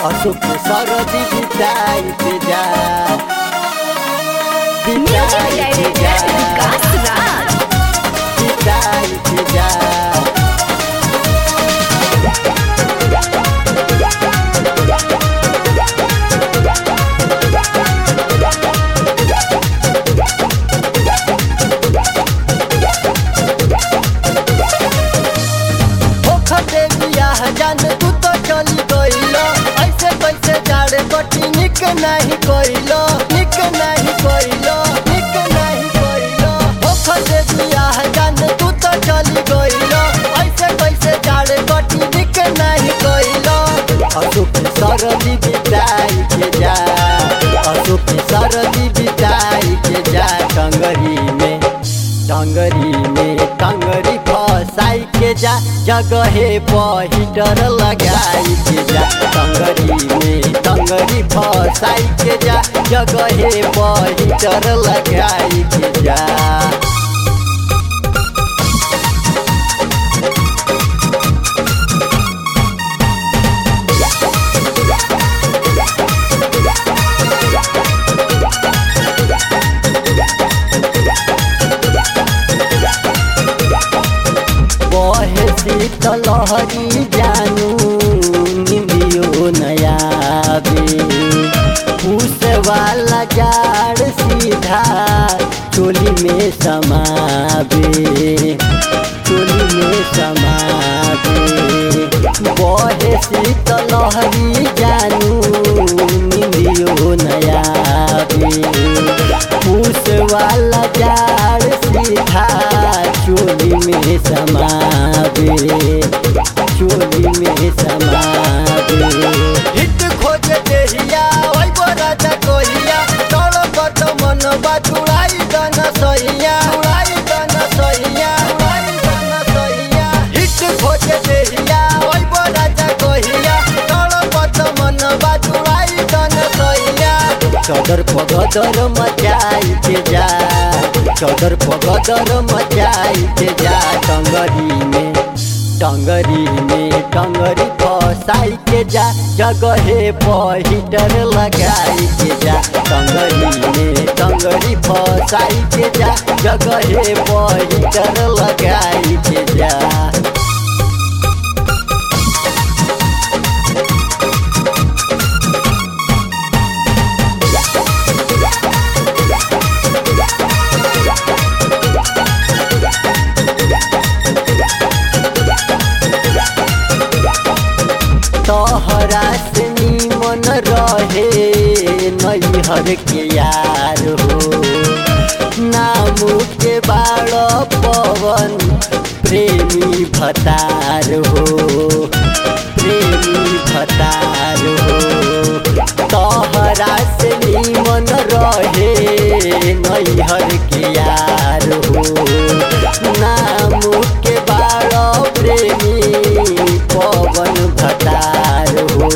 अशोक सरदी बिताइत जा म्यूजिक बिताइत जा डायरेक्टर विकास राज बिताइत जा होखते बियाह जान तू तो चली गइलो ऐसे कैसे जाड़े बटी निक नहीं कइलो निक नहीं कइलो निक नहीं कइलो होखते बियाह जान तू तो चली गइलो ऐसे कैसे जाड़े बटी निक नहीं कइलो अशोक सरदी बिताई के जा अशोक सरदी बिताई के जा टंगरी में टंगरी में टंगरी फसाई के जा जगहे पहीटर लगाई के जा टंगरी में टंगरी फसाई के जा जगहे पहीटर लगाई के जा बहे शीतल लहरी जानू निंदियो नयाबे फूस वाला जाड़ सीधा चोली में समाबे चोली में समाबे बहे शीतल लहरी जानू निंदियो नयाबे फूस वाला जाड़ सीधा चोली में समाबे चोली में समाबे हिट खोज देहिया ओइ बराजा कोहिया तोड़ कत मन बातुड़ाई दन सहिया उड़ाई दन सहिया उड़ाई दन सहिया हिट खोज देहिया ओइ बराजा कोहिया तोड़ कत मन बातुड़ाई दन सहिया चौदर पगदर मचाई के जा चौदर पगदर मचाई के जा टंगरी में टंगरी में टंगरी फसाई के जा जगहे पहीटर लगाई के जा टंगरी में टंगरी फसाई के जा जगहे पहीटर लगाई के जा तोहरा से निमन रहे नैहर के यार हो नाम के बाड़ पवन प्रेमी भतार हो प्रेमी भतार हो तोहरा से निमन रहे नैहर के यार हो नाम के बाड़ प्रेमी पवन भतार हो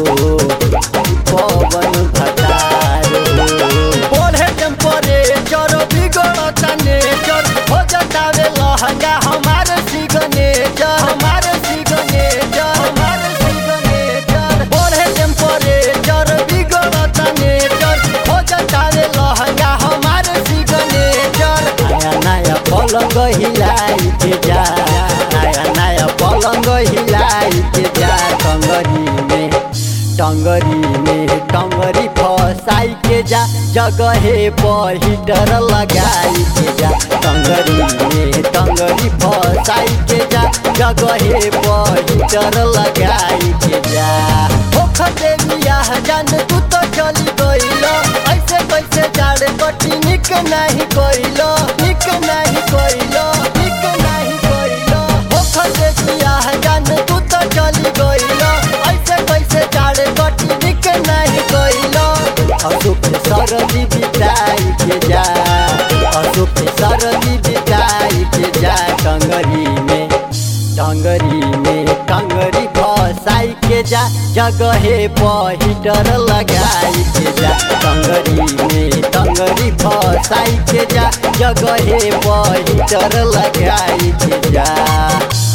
पवन भतार हो बोले टेम्परेचर बिगड़ता नेचर हो जतावे लहंगा हमारे सिग्नेचर हमारे सिग्नेचर हमारे सिग्नेचर बोले टेम्परेचर बिगड़ता नेचर हो जतावे लहंगा हमारे सिग्नेचर नया नया पलंग हिलाई के जा नया नया पलंग हिलाई के जा टंगरी में टंगरी में टंगरी फसाई के जा जगहे पहीटर लगाई के जा टंगरी में टंगरी फसाई के जा जगहे पहीटर लगाई के जा होखते बियाह जान तू तो चली गइलो ऐसे कैसे जाड़े बटी निक नहीं कइलो निक नहीं कइलो निक नहीं कइलो होखते बियाह जान तू तो चली गइलो ऐसे कैसे जाड़े बटी निक नहीं कइलो अशोक सरदी बिताई के जा अशोक सरदी बिताई के जा टंगरी में टंगरी में टंगरी फसाई के जा जगहे पहीटर लगाई के जा टंगरी में टंगरी फसाई के जा जगहे पहीटर लगाई के जा